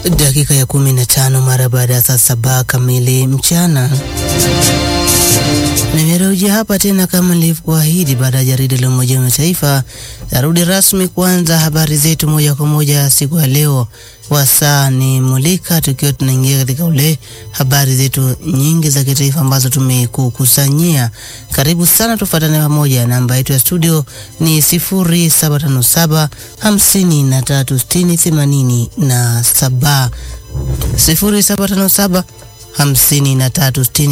Dakika ya kumi na tano mara baada ya saa saba kamili mchana. Nimerejea hapa tena kama nilivyokuahidi, baada ya jarida la Umoja wa Mataifa. Tarudi rasmi kuanza habari zetu moja kwa moja siku ya leo, wasaa ni mulika, tukiwa tunaingia katika ule habari zetu nyingi za kitaifa ambazo tumekukusanyia. Karibu sana, tufuatane pamoja. Namba yetu ya studio ni 0757 53 60 87 0757 53 60